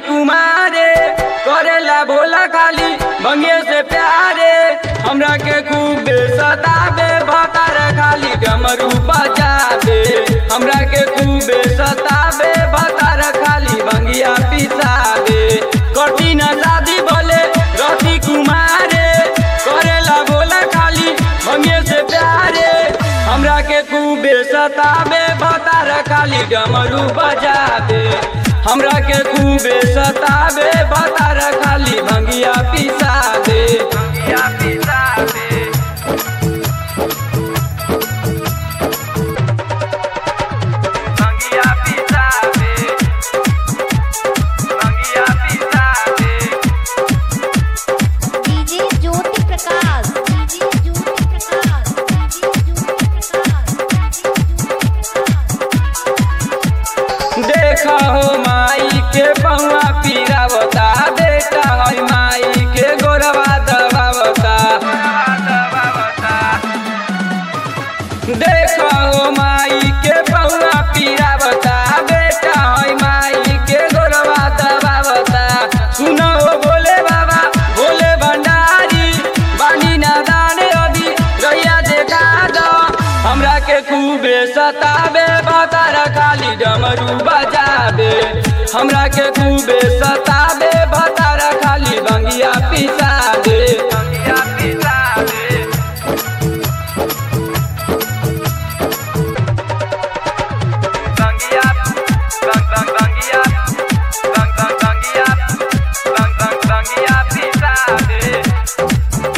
कुमारे करेला भोला खाली भंगे से प्यारे हमरा के खूब सताबे भतार खाली डमरू बजाबे हमरा के खूब सताबे भतार खाली भंगिया पिसाबे कठिन शादी बोले रति कुमारे करेला भोला खाली भंगे से प्यारे हमरा के खूब सताबे भतार खाली डमरू बजाबे हमरा के खूब सताबे भतार खाली भंगिया पिसाबे भंगिया पिसाबे भंगिया पिसाबे भंगिया पिसाबे DJ Jyoti Prakash DJ Jyoti Prakash DJ Jyoti Prakash देखा हो माई के पौआ पीरावता बेटा है माई के गोरवा दबावता देखा हो माई के पौआ पीरावता बेटा है माई के गोरवा दबावता सुनो हो बोले बाबा बोले भंडारी बानी नादान अभी गैया देखा दो हमरा के खूबे सताबे बतार खाली डमरू बजाबे हमरा के खूबे सताबे बतार खाली बंगिया पिसाबे बंगिया पिसाबे बंगिया बंग बंग बंगिया बंग बंग बंगिया बंग बंग बंगिया पिसाबे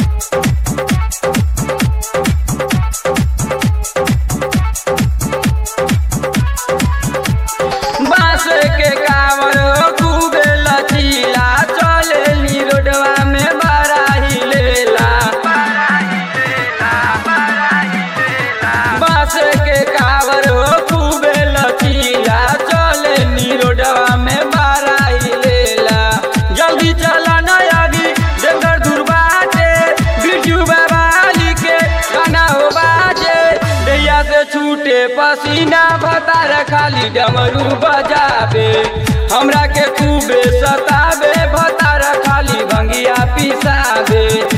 बांस के कावर खूबे लचीला चले नी रोडवा में बड़ा ही लेला बांस के कावर खूबे लचीला चले नी रोडवा में बड़ा ही लेला जल्दी चला नया भी जंगल दूर बाटे बिरजू बाबा के गाना हो बाजे दैया से छूटे पसीना भतार खाली डमरू बजाबे हमरा के खूबे सताबे भतार खाली भंगिया पिसाबे